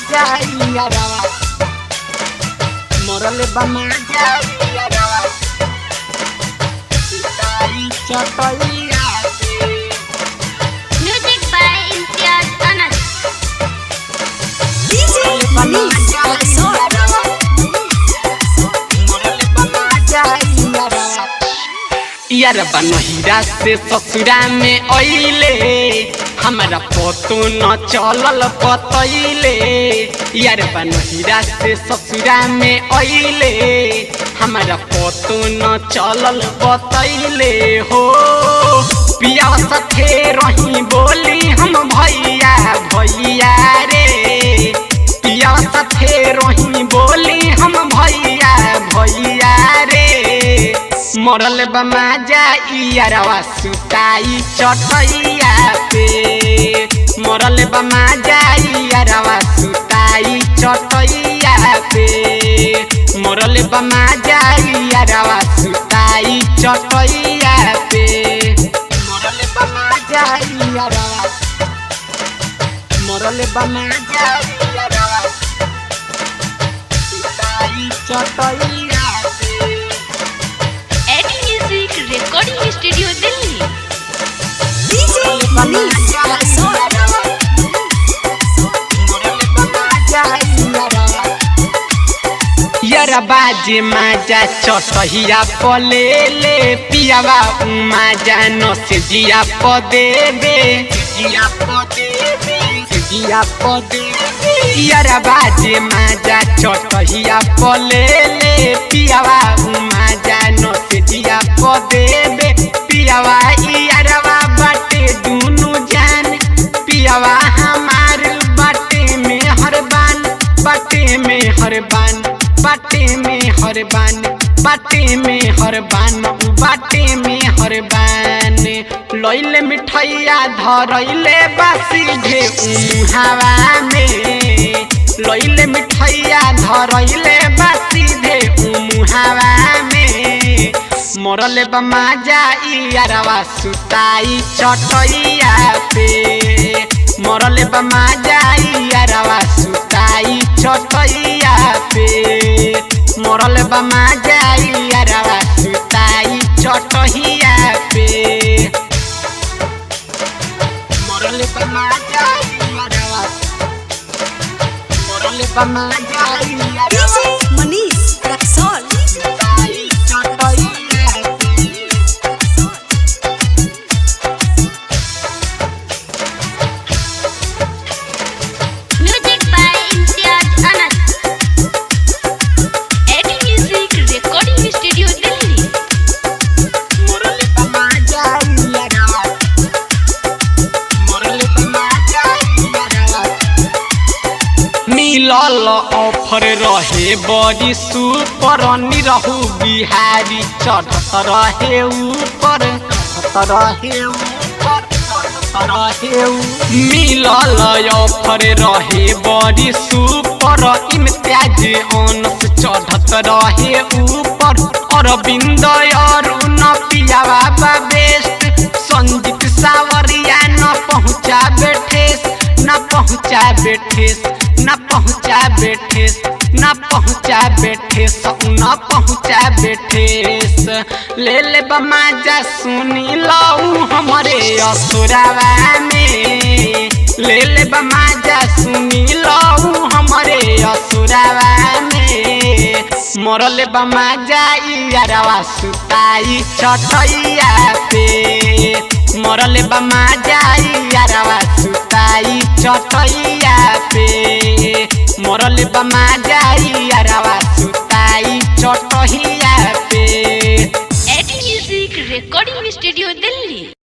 जाइया रवा मरल बमा जाइया रवा सुताई चटैया पे Music by Imtiaz Anas. DJ Manish Rexall. यारबा नहिरा से ससुरा में अइले हमारा पतो न चलल पतैले यारबा नहिरा से ससुरा में अइले हमारा पतो न चलल बतैले हो पिया सथे रही बोली हम भैया भैया रे पिया सथे रही बोली हम भैया भैया रे मरल बमा जाइयारवा सुताई चटैया पे मरल बमा जाइयारवा सुताई चटैया पे मरल बमा जाइयारवा सुताई चटैया पे मरल बमा जाइयारवा मरल बमा जाइयारवा सुताई चटैया पे Eddie Music Recording Studio Delhi. DJ Manish Rexall. यारा बाजे माजा चटहिया पले ले पियावा माजा न से जिया प देबे जिया प देबे जिया प देबे यारा बाजे माजा चटहिया पले ले पियावा माजा न से जिया प देबे पियावा यारवा बाटे दुनु जान पियावा हमार बाटे में हरबान बाटे में हरबान बाटे में हरबान बाटे में हरबान बाटे में हरबान लैले मिठैया धरैले बासी घे हवा में लैले मिठैया धरैले बासी घे हवा में मरले बमा जाइयारवा सुताई चटैया पे मरले बमा जाइयारवा सुताई चटैया पे मरले बमा जाइयारवा सुताई चटैया पे मरले बमा जाइयारवा मरले बमा जाइयारवा DJ Manish Rexall. सुताई चटैया पे Music by Imtiaz Anas. Eddie Music Recording Studio Delhi. मरले बमा जाइयारवा मरले बमा जाइयारवा मिलल ऑफर रहे बड़ी सुपर निरहु बिहारी चढ़त रहे ऊपर चढ़त रहे ऊपर चढ़त रहे ऊ- मिलल ऑफर रहे बड़ी सुपर इम्तियाज अनस चढ़त रहे ऊपर अरविंद अरुण पियावा बा बेस्ट संजीत सावरिया न पहुँचा बेठेस न पहुँचा बेठेस न पहुँचा बेठेस न पहुँचा बेठेस न पहुँचा बेठेस ले ले बमा जा सुनी लऊ हमरे असुरावा में ले ले बमा जा सुनी लऊ हमरे असुरावा में मरले बमा जाइयारवा सुताई चटैया पे मरले बमा जाइयारवा सुताई चटैया पे मरले बमा जाइयारवा सुताई चटैया पे Eddie Music Recording Studio Delhi.